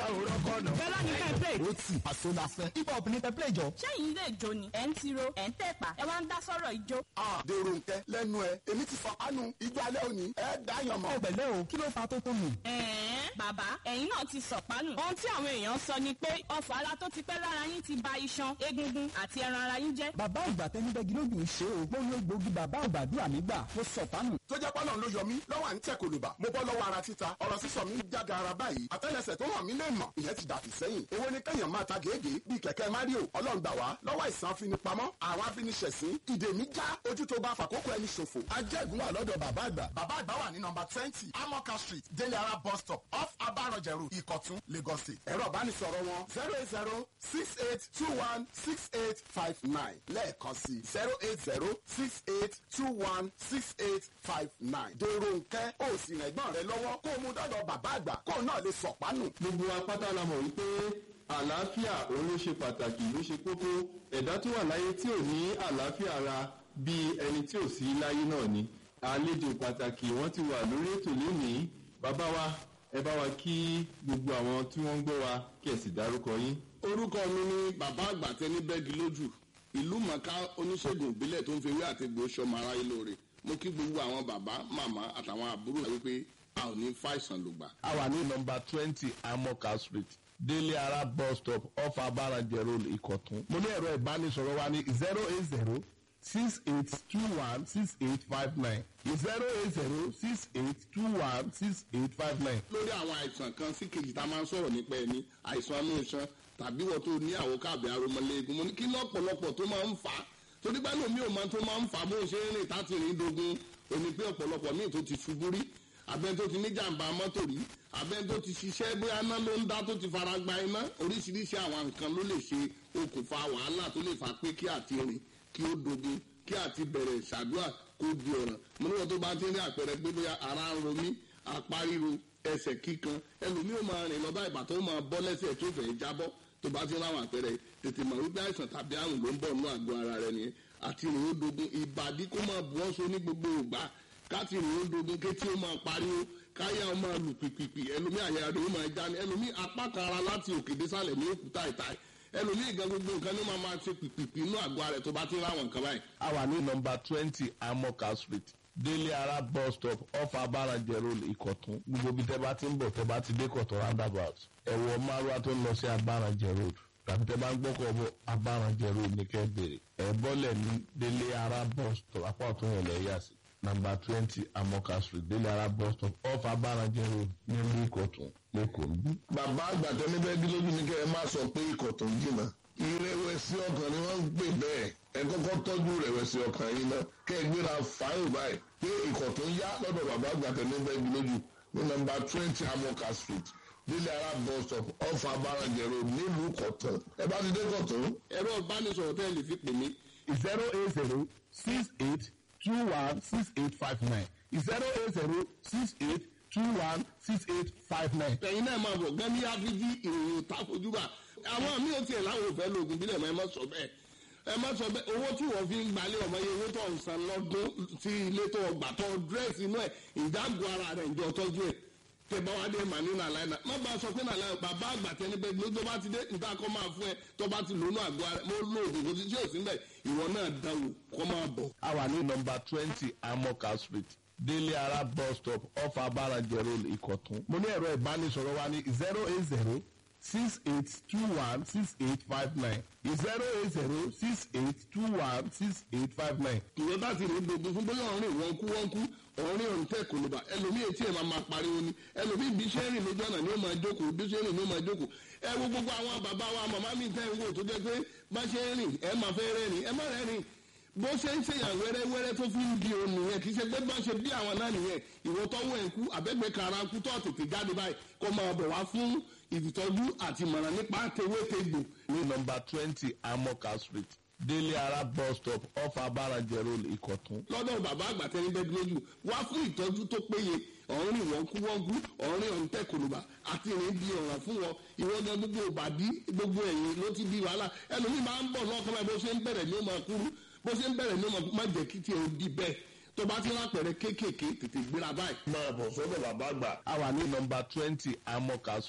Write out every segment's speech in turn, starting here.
òrọ́kọ̀ náà. fẹ́lá ní kẹ́ play. ó tì àṣọ la fẹ́. hip hop ní kẹ́ play jọ. ṣẹ́yìn ilé ìjó ni ẹ̀ ń tiro ẹ̀ ń tẹ̀pà ẹ wá ń dá sọ́rọ̀ ìjó. Ah, dèrò nkẹ lẹ́nu ẹ èmi ti fọ kánú ijó alẹ́ òní ẹ dáyàn mọ́. ọ̀gbẹ̀lẹ̀ o kí ló fa tó tó nù. ẹ̀ẹ́n bàbá ẹ̀yin náà ti sọ̀pánù. ohun tí àwọn èèyàn sọ ni pé ọfọ̀ ara tó ti pẹ́ lára yín ti ba iṣan egungun àti ẹran ara yín jẹ́. bàbá ìgbà tẹnibẹ́gi lójú ń ṣe o gbóyún egbògi bàbá àgbàdúrà mi gbà ó sọ fánù. tó jẹ́ pọ́nà ló yọ mí lọ́wọ́ à ń tẹ̀ kòlùbà mo bọ́ lọ́wọ́ ara títa ọ̀rọ̀ sísọ mi ń jáde ara báyìí àtẹ́lẹsẹ̀ tó hàn mí lè mọ̀ ìyẹn ti dàtí sẹ́yìn èwo ni kẹ́yàn máa ta gèégèé bíi kẹ̀kẹ́ mario ọlọ́run gbà wá lọ́wọ́ ìsàn afinipamọ́ àwọn afiniṣẹ̀sín ìdè mi já ojú tó bá fàkókò ẹni ṣòfò ajẹ́gun wà lọ́dọ̀ bàbá àgbà bàbá àgbà wà ní nọmba twenty amoka street délé ara bus stop off abarọ̀jẹ̀rù ìkọ̀tún lagos state ẹ̀rọ ìbánisọ̀rọ̀ wọn zero eight zero six eight two one six eight five nine lẹ́ẹ̀kan sí zero eight zero six eight two one six eight five nine dèrò nkẹ́ ó sì rìn ẹ̀gbọ́n rẹ lọ́wọ́ kó o mú dọ́dọ̀ bàbá àgbà kó o náà lè sọ̀pánù. gbogbo apáta la mọ̀ wípé àlàáfíà òun ló ṣe pàtàkì ló ṣe kókó ẹ̀dá tó wà láyé tí ò ní àlàáfíà ara bíi ẹni tí ò sí láyé náà ni àlejò pàtàkì wọ́n ti wà lórí ètò lónìí bàbá wa ẹ bá wa kí gbogbo àwọn tí wọ́n ń gbọ́ wa kí ẹ sì dárúkọ yín. orúkọ mi ni bàbá àgbà tẹni bẹ́ẹ̀gì lójú ìlú mọ̀ká oníṣègùn ìbílẹ̀ tó ń fi ewé àti egbò sọmọ aráyé lóore mo kí gbogbo àwọn bàbá màmá àtàwọn àbúrò wípé a ò ní fàìsàn lògbà. a wà ní nọmba twenty amoka street délé ara bus stop off abarajẹ road ìkọ̀tún. mo ní ẹ̀rọ ìbánisọ̀rọ̀ wa ní zero eight zero six eight two one six eight five nine zero eight zero six eight two one six eight five nine. lórí àwọn àìsàn kan sí kejì tá a máa ń sọ̀rọ̀ nípa ẹni àìsàn inú iṣan tàbí wọ́n tó ní àwọn káàbì aromọléegun mo ní kí lọ́pọ̀lọpọ̀ tó máa ń fà á torí pé lómi ò máa tó máa ń fà á bó ṣe ń rìn táti rìn dogun òní pé ọ̀pọ̀lọpọ̀ míì tó ti ṣubú rí abẹ́ni tó ti ní jàǹbá mọ́tò rí abẹ́ni tó ti ṣiṣẹ́ bóyá iná ló ń dá tó ti fara gba iná oríṣiríṣi àwọn nǹkan ló lè ṣe okùnfà wàhálà tó lè fà pé kí àti rìn kí ó dogun kí àti bẹ̀rẹ̀ ṣàdúrà kó di ọ̀ràn mo ní wọn tó bá ti ní àpẹẹrẹ pé bóyá ara ń ro mí apá ríro ẹsẹ̀ kíkan ẹlòmíì ó máa rìn lọ bá ìbàtọ́ ó máa bọ́ lẹ́sẹ̀ tó fẹ́ jábọ́ tó bá ti láwọn àpẹẹrẹ tètè mọ̀ wípé àìsàn tàbí àrùn ló ń bọ̀ nínú àgọ́ ara rẹ nìyẹn àti rìn ó dogun ìbàdí kó máa bu ọ́sọ ní gbogbo ìgbà káti rìn ó dogun kétí ó máa pariwo káyà ó máa lù pìpìpì ẹlòmíì àyà rẹ ó máa já ní ẹlòmíì apá kan ara láti òkè désàlẹ̀ ní òkúta ìta ẹlòmíì gan gbogbo nǹkan ní ó máa máa ṣe pìpìpì inú àgọ́ ara rẹ tó bá ti láwọn nǹkan báyìí. a wà ní nọmba twenty amoka street délé ara bus stop off abarajẹ road ìkọ̀tún gbogbo ibi tẹ́ bá ti ń bọ̀ tẹ́ bá ti dé kọ̀tún roundabout ẹ̀wọ̀ márùwá tó ń lọ sí abarajẹ road tàbí tẹ́ bá ń gbọ́kọ̀ bọ̀ abarajẹ road ní kẹ́ bèrè ẹ̀ bọ́lẹ̀ ní délé ara bus stop apá ọ̀tún yẹn lẹ̀ yà sí nàmbà twenty amoka street délé ara bus stop off abarajẹ road nílùú ìkọ̀tún lẹ́kọ̀ọ́ níbí. bàbá àgbàtọ́ níbẹ̀ bí lójú ni kẹ́ ẹ má sọ pé ikọ̀ tó ń jìnnà ìrẹ̀wẹ̀sì ọkàn ni wọ́n ń pè bẹ́ẹ̀ ẹ kọ́kọ́ tọ́jú ìrẹ̀wẹ̀sì ọkàn yìí náà kẹ́ ẹ gbéra fáyọ̀ báyìí pé ikọ̀ tó ń yá lọ́dọ̀ bàbá àgbàtọ́ níbẹ̀ bí lójú ní nàmbà twenty amoka street délé ara bus stop off abarajẹ road nílùú kọ̀tún ẹ bá ti dé kọ̀tún. ẹ̀rọ ìbánisọ̀rọ̀ tẹ́ ẹ lè fi pè mí zero eight zero six eight two one six eight five nine zero eight zero six eight two one six eight five nine. ẹ̀yin náà máa bọ̀ gẹ́ni áfíjí ìròyìn takojúbà àwọn míì ò tiẹ̀ láwọn òfẹ́ lóògùn bílẹ̀ mọ́ ẹ má sọ bẹ́ẹ̀ ẹ má sọ bẹ́ẹ̀ owó tí wọ́n fi ń gbalẹ̀ ọmọ yẹn owó tó ń san lọ́dún tí ilé tó ọgbà tó dírẹ́sì inú ẹ̀ ìdágò ara rẹ̀ ìjọ tọ́jú ẹ̀ tẹ̀bá wa dé màní nàlá iná má bàa sọ pé nàlá bàbá àgbà tẹni bẹ́ẹ̀ ló tó bá ti dé nǹkan kọ́ máa fún ẹ tó bá ti lónú àgọ́ ara mo lo oògùn kò sí tí ò sí bẹ́ẹ̀ ìwọ náà dáwò kọ́ máa bọ̀. a wà ní nọmba twenty amoka street délé ara bus stop off abarajẹ road ìkọ̀tún. mo ní ẹ̀rọ ìbánisọ̀rọ̀ wa ní zero eight zero six eight two one six eight five nine zero eight zero six eight two one six eight five nine. ìwọ bá ti rìn gbogbo fún bóyá ọ̀rìn wọn kú wọn kú ọ̀rìn ọ̀rìn tẹ̀ kòlùbà ẹlòmíì etí ẹ̀ máa máa pariwo ni ẹlòmíì bí iṣẹ́ rìn lójú ọ̀nà ni ó máa jókòó bí iṣẹ́ rìn ni ó máa jókòó ẹ wo gbogbo àwọn bàbá wa màmá mi tẹ́ ń wò tó jẹ́ pé bá ṣe ń rìn ẹ máa fẹ́ rẹ́rìn ẹ má rẹ́rìn bó ṣe ń ṣèyàn wẹ́rẹ́wẹ́rẹ́ tó fi ń di òun nìyẹn kì í ṣe pé bá ṣe bí àwọn náà nìyẹn ìwọ tọ́wọ́ ẹ̀ kú àbẹ́gbẹ́ kara kú tó tètè jáde báyìí kó máa bọ̀ wá fún ìtọ́jú àti ìmọ̀ràn nípa tewétegbò ní nọmba twenty amoka street délé ara bus stop off abarajẹ road ìkọ̀tún. lọ́dọ̀ bàbá àgbà tẹni bẹ́ẹ̀ lójú wá fún ìtọ́jú tó péye ọ̀rìn wọ́nkúwọ́nkú ọ̀rìn ọ̀ǹtẹ̀ kòlùbà àti ìrìn di ọ̀ràn fún wọn ìwọ́dọ̀ gbogbo ìbàdí gbogbo ẹ̀yìn ló ti di wàhálà ẹlòmíì máa ń bọ̀ lọ́kàn báyìí bó ṣe ń bẹ̀rẹ̀ ní ó máa kúrú bó ṣe ń bẹ̀rẹ̀ ní ó máa má jẹ́ kí tiẹ̀ ó di bẹ́ẹ̀ tó bá ti lápẹ̀rẹ̀ kéékèèké tètè gbéra báyìí. máa bọ̀ sọ́dọ̀ bàbá àgbà a wà ní nọmba twenty amoka street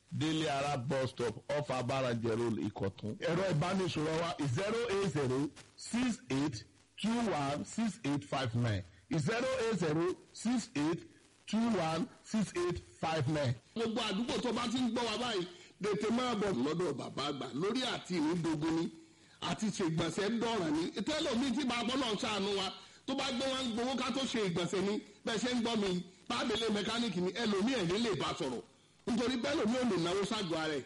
délé ara bus stop off abarajẹ road ìkọ̀tún. ẹ̀rọ ìbánisọ̀rọ̀ wa zero eight zero six eight two one six eight five nine zero eight zero six eight two one six eight five nine. gbogbo àdúgbò tó bá ti ń gbọ́ wa báyìí tètè máa bọ̀ lọ́dọ̀ bàbá àgbà lórí àti ìrìndògún ni àti ṣègbọ̀nsẹ̀ ń dọ̀ràn ni tẹ́lọ̀mí tí bàbá náà ṣàánú wa tó bá gbé wọn gbowó ká tó ṣe ìgbọ̀nsẹ̀ ni bẹ́ẹ̀ ṣe ń gbọ́ mi bábélé mẹkáníìkì ni ẹlòmí ẹ̀yìn lè bá sọ̀rọ̀ nítorí bẹ́ẹ̀ lòmí ò lè náwó ságọ́ ara ẹ̀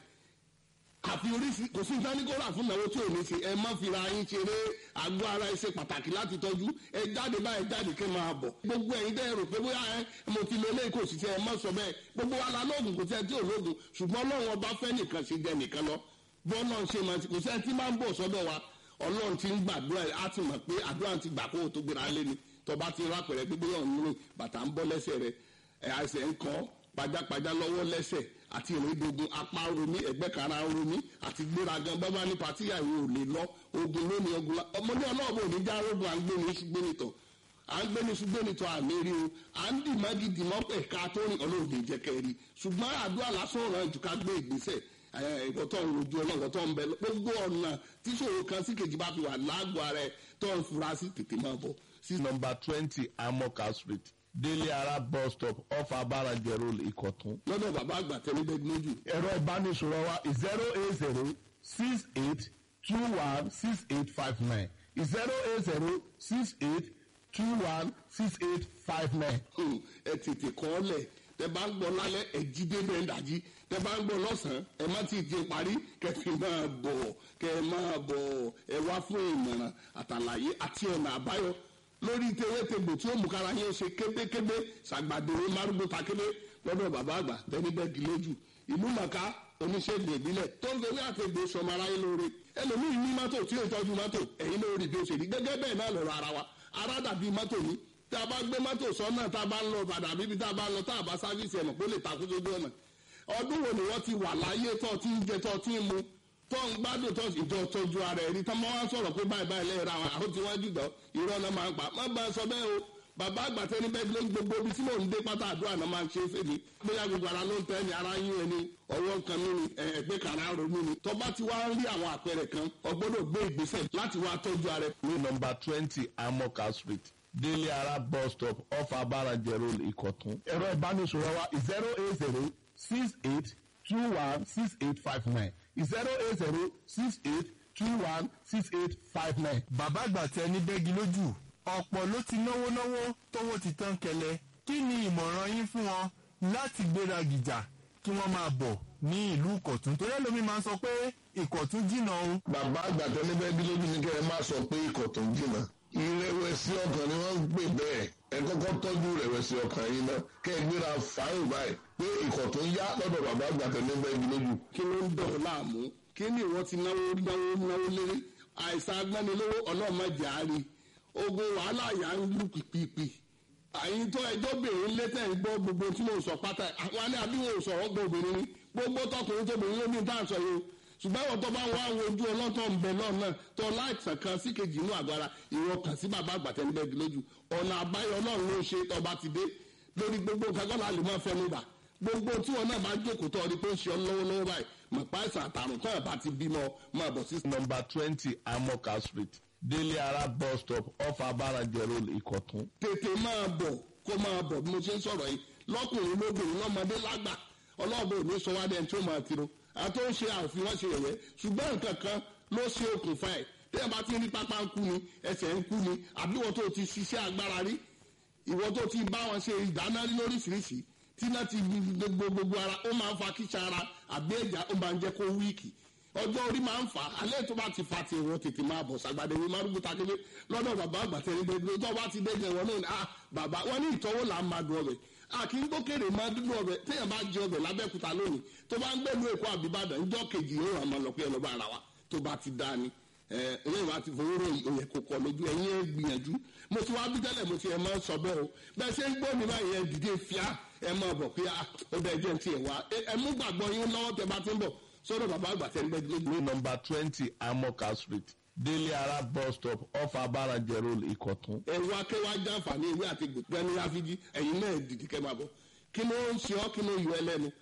àfi oríṣi kò sí ìdánikọ́ra fún ìnáwó tí ò ní ṣe ẹ má fira yín ṣeré àgọ́ ara ẹ ṣe pàtàkì láti tọ́jú ẹ jáde báyìí jáde kẹ́ máa bọ̀ gbogbo ẹ̀yin dẹ́ rò pé bóyá ẹ mo ti lo eléyìí kò sì ṣe ẹ má sọ bẹ́ẹ̀ gbogbo wa la lóògùn kò sí ẹ tí ò lóògùn ṣùgbọ́n ọlọ́run ọba fẹ́ nìkan ṣe jẹ nìkan lọ bọ́ọ̀lọ́ ṣe máa ti kò sí ẹ tí máa ń bọ̀ sọ́dọ̀ wa ọlọ́run ti ń gbàdúrà á ti mọ̀ pé àdúrà ti gbà kó o tó gbéra lé ni tọba ti rápẹ̀rẹ̀ gbígbé ọ̀hún bàtà ń bọ́ lẹ́sẹ̀ rẹ̀ ẹ̀ àìsàn ń kọ́ pajápajá lọ́wọ́ lẹ́sẹ̀ àti ìrìndògùn apá romi ẹ̀gbẹ́ kara romi àti gbéragan bábá ní patíyà ìwé ò lè lọ ogun lónìí ogun la ọmọdé ọlọ́ọ̀bù òní já rogun à ń gbé ní ṣùgbọ́n nìtọ̀ à ń gbé ní ṣùgbọ́n nìtọ̀ àmì rí o à ń dì mági dì mọ́ ẹ̀ka tó rìn ọlọ́ọ̀dẹ jẹ́kẹ́ rí ṣùgbọ́n àdúrà lásán ọ̀ràn jù ká gbé ìgbésẹ̀ ìwọ tó ń rojú ọlọ́run tó ń bẹ gbogbo ọ̀nà tíṣòro kan sí kejì bá fi wà lágọ̀ọ́ ara ẹ̀ tó ń fura sí tètè máa bọ̀ sí nọmba twenty amoka street délé ara bus stop off abarajẹ road ìkọ̀tún. lọ́dọ̀ bàbá àgbà tẹ́lẹ̀ bẹ́ẹ̀ lójú. ẹ̀rọ ìbánisọ̀rọ̀ wa zero eight zero six eight two one six eight five nine zero eight zero six eight two one six eight five nine. ẹ tètè kọ́ ọ lẹ̀ tẹ bá ń gbọ́ lálẹ́ ẹ jí dé bẹ́ẹ̀ dájí tẹ bá ń gbọ́ lọ́sàn-án ẹ má ti di parí kẹfì máa bọ̀ kẹ máa bọ̀ ẹ wá fún ìmọ̀ràn àtàlàyé àti ọ̀nà àbáyọ lórí tewétegbò tí ó mú kára yín ṣe kébékébé ṣàgbàdéwé márùgbó takébé lọ́dọ̀ bàbá àgbà tẹ́nibẹ́gì lójú ìlú màkà oníṣègùn ìbílẹ̀ tó ń fewé àtẹ̀gbò sọmọ aráyé lóore ẹlòmíì ní mọ́tò tí ó tọ́jú mọ́tò ẹ̀yin lórí bí ó ṣe rí gẹ́gẹ́ bẹ́ẹ̀ náà lọ́rọ̀ ara wa ara dàbí mọ́tò ní tí a bá gbé mọ́tò sọ́nà tá a bá ń lọ padà bíbi tá a bá ń lọ tá a bá sáfíìsì ẹ̀mọ̀ kó lè takú sójú ọ̀nà ọdún wo ni wọ́n ti wà láyé tó ti ń jẹ tó ti ń mu tó ń gbádùn tó ìjọ tọ́jú ara ẹ̀ rí tán máa wá sọ̀rọ̀ pé báyìí báyìí lẹ́yìn ra àwọn àwọn tí wọ́n jùlọ irọ́ náà máa ń pa má bá a sọ bẹ́ẹ̀ o bàbá àgbàtẹ́ ní bẹ́ẹ̀ ló ń gbogbo ibi tí mò ń dé pátá àdúrà náà máa ń ṣe é fèmí bóyá gbogbo ara ló ń tẹ́ ni ara yín ẹni ọwọ́ kan mí ni ẹgbẹ́ kàrá ro mí ni tọ́ba ti wá ń rí àwọn àpẹẹrẹ kan ọgbọ́dọ̀ gbé ìgbésẹ̀ láti wá tọ́jú ara ẹ̀. ní nọmba twenty amoka street délé ara bus stop off abarajẹ road ìkọ̀tún. ẹ̀rọ ìbánisọ̀rọ̀ wa zero eight zero six eight two one six eight five nine zero eight zero six eight two one six eight five nine. bàbá àgbà tẹ ní bẹ́gi lójú ọ̀pọ̀ ló ti náwó náwó tówó ti tán kẹlẹ̀ kí ni ìmọ̀ràn yín fún wọn láti gbéra gìjà kí wọ́n máa bọ̀ ní ìlú ìkọ̀tún torí ẹlòmíín máa ń sọ pé ìkọ̀tún jìnnà o. bàbá àgbà tẹ ní bẹ́ẹ̀ bí lójú ní kẹ́ ẹ má sọ pé ìkọ̀tún jìnnà ìrẹ̀wẹ̀sì ọkàn ni wọ́n ń pè bẹ́ẹ̀ ẹ kọ́kọ́ tọ́jú ìrẹ̀wẹ̀sì ọkàn yìí náà kẹ́ ẹ gbéra fáyìn báyìí pé ìkọ̀tún yá lọ́dọ̀ bàbá àgbà tẹ ní bẹ́ẹ̀ bí lójú. kí ló ń dọ̀ ọ́ láàmú kí ni ìwọ ti náwó náwó náwó léré àìsàn agbánilówó ọlọ́mọdé àárí ogun wàhálà yà ń lù pìpìpì àyìn tó ẹjọ́ bèrè létẹ̀ ń gbọ́ gbogbo tí mo sọ pátá àwọn alẹ́ àbí wọn ò sọ̀rọ̀ gbọ́ obìnrin ni gbogbo tọkùnrin tóbìnrin ló ní tá à ń sọ yìí o ṣùgbọ́n àwọn tó bá wá wo ojú ọlọ́tọ̀ ń bẹ náà náà tó láìsàn kan sí kejì inú àgọ́ ara ìwọ kàn sí bàbá àgbàtẹ́ níbẹ̀ lójú ọ̀nà àbáyọ ọlọ́run ló ṣe tọba ti dé lórí gbogbo nǹkan kọ́ la lè máa fẹnu bà gbogbo tí wọn náà bá jókòó tó ọdí pé ń ṣe ọ lọ́wọ́lọ́wọ́ báyìí mọ̀ pa àìsàn àtàrùn tó ẹ̀ bá ti bímọ máa bọ̀ sí. nọmba twenty amoka street délé ara bus stop off abarajẹ road ìkọ̀tún. tètè máa bọ̀ kó máa bọ̀ bí mo ṣe ń sọ̀rọ̀ yìí lọ́kùnrin lóbìnrin lọ́mọdé lágbà ọlọ́ọ̀bẹ ò ní sọ wá dẹ́n tí ó máa tiro àti ó ń ṣe àfihàn ṣe yẹ̀yẹ́ ṣùgbọ́n nǹkan kan ló ṣe okùnfà ẹ̀ tí ẹ bá ti rí pápá ń kú ni ẹsẹ̀ ń kú ni àbí ìwọ tó ti ṣiṣẹ́ agbára rí ìwọ tó ti bá wọn ṣe ìdáná rí lóríṣiríṣi tí náà ti gbogbo gbogbo ara ó máa ń fa kíṣà ara àbí ẹ̀já ó máa ń jẹ́ kó wíìkì ọjọ́ orí máa ń fà á alẹ́ tó bá ti fa ti ìwọ tètè máa bọ̀ sàgbàdé wí márùn bùtà kébé lọ́dọ̀ bàbá àgbà tẹ̀lé dé tó bá ti dé jẹ wọn náà ni ah bàbá wọn ní ìtọ́wò là ń máa dùn ọbẹ̀ a kì í gbókèrè máa dúdú ọbẹ̀ téèyàn bá jẹ ọbẹ̀ lábẹ́kúta lónìí tó bá ń gbẹ̀lú èkó àbíbàdàn ńjọ́ kejì yóò ràn máa lọ pé ẹ lọ bá ara wa tó bá ti dá ni ẹ̀yìn wa ti fowó rò òyìn kò kọ lójú ẹ̀yìn ẹ̀ gbìyànjú mo ti wá bí tẹ́lẹ̀ mo ti ẹ̀ máa sọ bẹ́ẹ̀ o bẹ́ẹ̀ ṣe ń gbọ́ mi báyìí ẹ̀ dìde fíà ẹ̀ máa bọ̀ pé ó bẹ́ẹ̀ jẹ́ ti ẹ̀ wá ẹ̀ mú gbàgbọ́ yín lọ́wọ́ tẹ bá ti ń bọ̀ sọ́dọ̀ bàbá àgbà tẹ́ ń bẹ́ẹ̀ lójú. ní nọmba twenty amoka street délé ara bus stop off abarajẹ road ìkọ̀tún. ẹ̀rù akẹ́wà jàǹfààní ewé àti gbẹ̀gbẹ́ ní ráfíjì ẹ̀yin náà dìde kẹ́ máa bọ̀ kí ló ń ṣe ọ́ kí ló yọ ẹlẹ́nu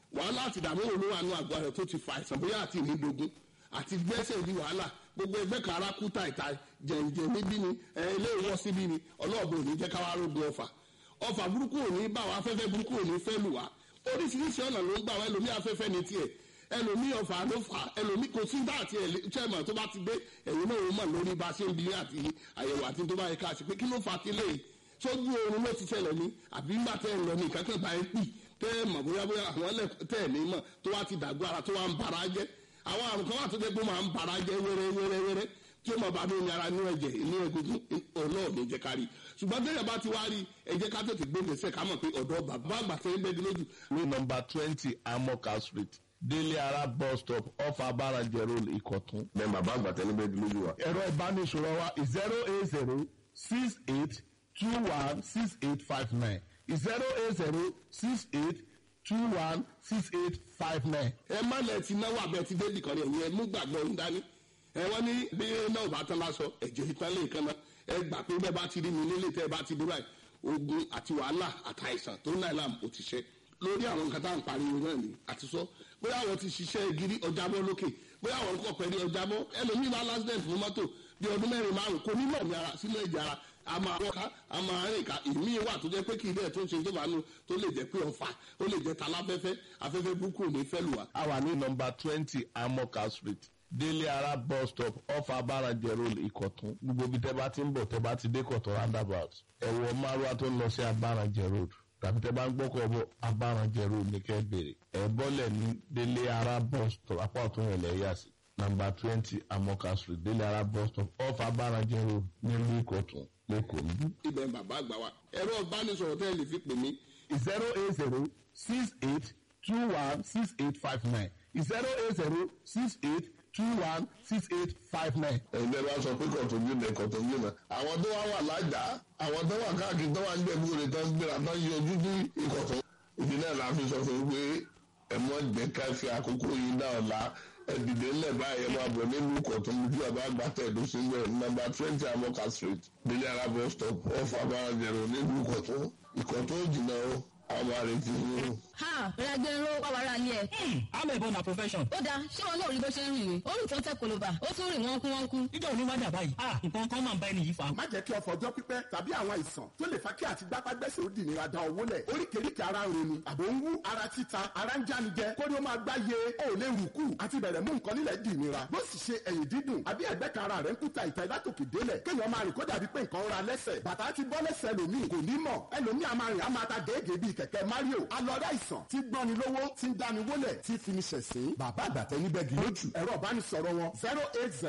wàhálà àti ìdààmú wo ló wà nù àgọ́ rẹ̀ tó ti fa àìsàn bóyá àti ìnídogun àti gbẹ́sẹ̀ ní wàhálà gbogbo ẹgbẹ́ kan ara kú tàìta jẹ̀ǹjẹ̀ níbí ni ẹ, ilé ìwọ́ síbí ni ọlọ́ọ̀bù ò ní jẹ́ káwá rógun ọfà ọfà burúkú ò ní bá wa afẹ́fẹ́ burúkú ò ní fẹ́ lù wá oríṣiríṣi ọ̀nà ló ń gbà wá ẹlòmí afẹ́fẹ́ ní tiẹ̀ ẹlòmí ọfà ló fà ẹlòmí kò sí bá àti ẹ̀lẹ́tẹ̀mọ̀ tó bá ti dé ẹ̀yìn náà ó mọ̀ lórí bá a ṣe ń bi àti àyẹ̀wò àti tó bá yẹ ká ṣe pé kí ló fà á ti léyìí sójú oorun ló ti ṣẹlẹ̀ ní àbí ńgbà tẹ́ ẹ̀ lọ ní ìkákẹ́ bá ẹ pì tẹ́ ẹ mọ̀ bóyá bóyá àwọn ẹlẹ́ tẹ́ ẹ̀ ní mọ̀ tó wá ti dàgbọ́ ara tó wá ń bara jẹ́ àwọn àrùn kan wà tó jẹ́ pé ó máa ń bara jẹ́ wẹ́rẹ́ wẹ́rẹ́ wẹ́rẹ́ tí ó mọ̀ bá mi ní ara inú ẹ̀jẹ̀ inú egungun ọlọ́ọ̀ni jẹ́ ká rí ṣùgbọ́n tẹ́lẹ̀ bá ti wá rí ẹ jẹ́ ká tètè gbé gbèsè ká mọ̀ pé ọ̀dọ́ bàbá àgbà tẹ́ ń bẹ́ẹ̀ lójú ní nọmba twenty amoka street délé ara bus stop off abarajẹ road ìkọ̀tún. bẹ́ẹ̀ bàbá àgbà tẹ́lẹ̀ bẹ́ẹ̀ di lójú wa. ẹ̀rọ ìbánisọ̀rọ̀ wa zero eight zero six eight two one six eight five nine zero eight zero six eight two one six eight five nine. ẹ má lẹ ti náwó abẹ ti débì kan ní ẹ̀yìn ẹ mú gbàgbọ́ ń dání ẹ wọ́n ní bí náà bá tán lásọ ẹ̀jẹ̀ ìtàn lè kan náà ẹ gbà pé bẹ́ẹ̀ bá ti rí mi nílé tẹ́ ẹ bá ti dé báyìí ogun àti wàhálà àtàìsàn tó náà làm ó ti ṣe lórí àwọn nǹkan tá à ń pariwo náà ni àti sọ bóyá àwọn ti ṣiṣẹ́ gírí ọjàbọ́ lókè bóyá àwọn kọ̀ pẹ̀lú ọjàbọ́ ẹlòmíì bá lásìdẹ̀ntì fún mọ́tò bí ọdún mẹ́rin márùn kò ní mọ̀ ní ara sínú ẹ̀jẹ̀ ara a máa wọ́ká a máa rìn ká ìmí wà tó jẹ́ pé kì í dẹ̀ tó ń ṣe tó bá nu tó lè jẹ́ pé ọ̀fà ó lè jẹ́ taláfẹ́fẹ́ afẹ́fẹ́ burúkú ò ní fẹ́ lù wá. a wà ní nọmba twenty amoka street délé ara bus stop off abarajẹ road ìkọ̀tún gbogbo ibi tẹ́ bá ti ń bọ̀ tẹ́ bá ti dé kọ̀tún roundabout ẹ̀wọ̀ márùwá tó ń lọ sí abarajẹ road tàbí tẹ́ bá ń gbọ́kọ̀ bọ̀ abarajẹ road ní kẹ́ bèrè ẹ̀ bọ́lẹ̀ ní délé ara bus stop apá ọ̀tún yẹn lẹ́yà sí nọmba twenty amoka street délé ara bus stop off abarajẹ road nílùú ìkọ̀tún lẹ́kọ̀ọ́ níbí. ibẹ̀ ń bàbá àgbà wa ẹ̀rọ ìbánisọ̀rọ̀ tẹ́ ẹ lè fi pè mí zero eight zero six eight two one six eight five nine zero eight zero six eight two one six eight five nine. ẹ̀yin bẹ́ẹ̀ bá sọ pé kọ̀tún jù náà kọ̀tún jù náà. àwọn tó wá wà lájà àwọn tó wà káàkiri tó wà ń gbẹ̀bú rẹ̀ tó ń gbéra tó ń yọjú ní ìkọ̀tún. ìdí náà la fi sọ fún yín pé ẹ mọ jẹ́ ká fi àkókò yìí náà la ẹ̀dìdè ńlẹ̀ báyìí ẹ máa bọ̀ nínú ìkọ̀tún ojú àbá gbàtẹ́ ìlú sílẹ̀ nọ́mbà twenty amoka street délé alábọ̀ stop off abáranjẹ̀rọ̀ nínú ìkọ̀tún ìkọ̀tún ò jìnnà o àwọn àrètí yín o. ha rẹgbẹrún wà wàrà ilé ẹ. I'm a born na profession. ó dáa ṣé wọn náà rí bó ṣe ń rìn rìn ó rìn tó ń tẹ koloba ó tún rìn wọ́nkú wọ́nkú. Nígbà wo ni wá dà báyìí? Ah, nǹkan kan máa ń bá ẹni yìí fa. má jẹ́ kí ọ̀fọ̀ ọjọ́ pípẹ́ tàbí àwọn àìsàn tó lè fa kí àti gbápágbẹ́sẹ̀ ó dì nira da owó lẹ̀ oríkèéríkèé ara ń ronú àbò ń wú ara títa ara ń jánijẹ kórí ó máa gbá ye ó lè rù kù àti bẹ̀rẹ̀ mú nǹkan nílẹ̀ dì nira bó sì ṣe ẹ̀yìn dídùn àbí ẹ̀gbẹ́ kan ara rẹ̀ ń kúta ìta ìlátòkè délẹ̀ kéèyàn máa rìn kó dàbí pé nǹkan ń ra lẹ́sẹ̀ bàtà ti bọ́ lẹ́sẹ̀ lòmíì kò ní mọ̀ ẹlòmíì a máa rìn a máa ta gèégèé bíi kẹ̀kẹ́ Mario alọ́dá àìsàn tí gbọ́ni lówó tí ń dáni wólẹ̀ tí fi ni ṣẹ̀sín bàbá àgbàtẹ́ níbẹ̀ gí lójú ẹ̀rọ ìbánisọ̀rọ̀ wọn zero eight zero